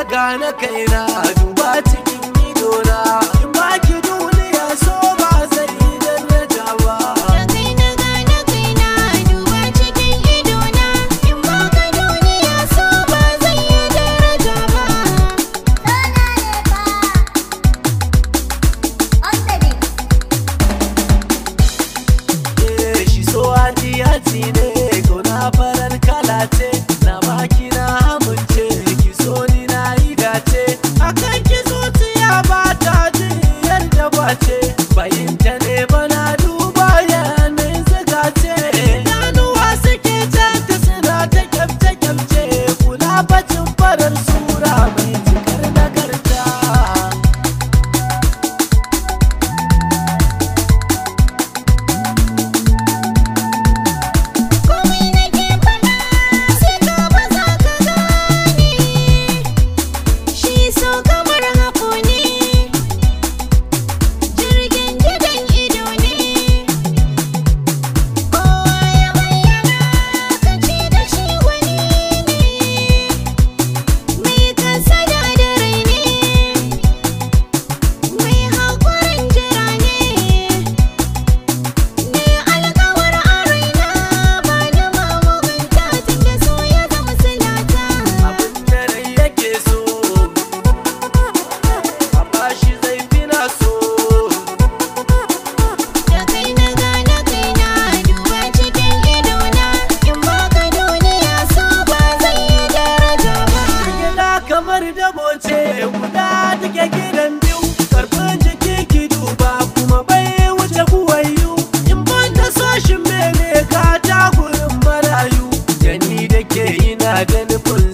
gane kaina duba cikin idona in baki duniya so ba zai yi daraja ba Da kai na gane kaina duba cikin idona in baka duniya so ba zai yi daraja ba. Sana ne fa. On the beat. Eh, shi so hati hati ne gona farar kala ce na baki na amince ki so ni na yi dace akan ki zuciya ba ta jin yadda ba ce bayinta ne bana duba yanayin zuga ce ganuwa suke canta suna ta kyamce kyamce kula bacin farar sura mai cikar nagarta Komai nake faɗa sai ka ba za ka gane Shi so kamar haƙo ne Jirgin gidan ido ne Kowa ya bayyana kan ce da shi wani ne Mai kasada da rai ne Mai haƙurin jira ne Ni alƙawar a raina ba da mamugunta tunda so ya zama silata abin da rai yake so amma shi zai fi na so Da kai na gane kaina duba cikin idona in baka duniya so ba zai yi daraja ba gida kamar dabo ce guda take gidan biyu karfin jiki ki duba kuma bai wuce kuwayu in ban da soshin mene ka ta gurin marayu da ni da ke ina da nufin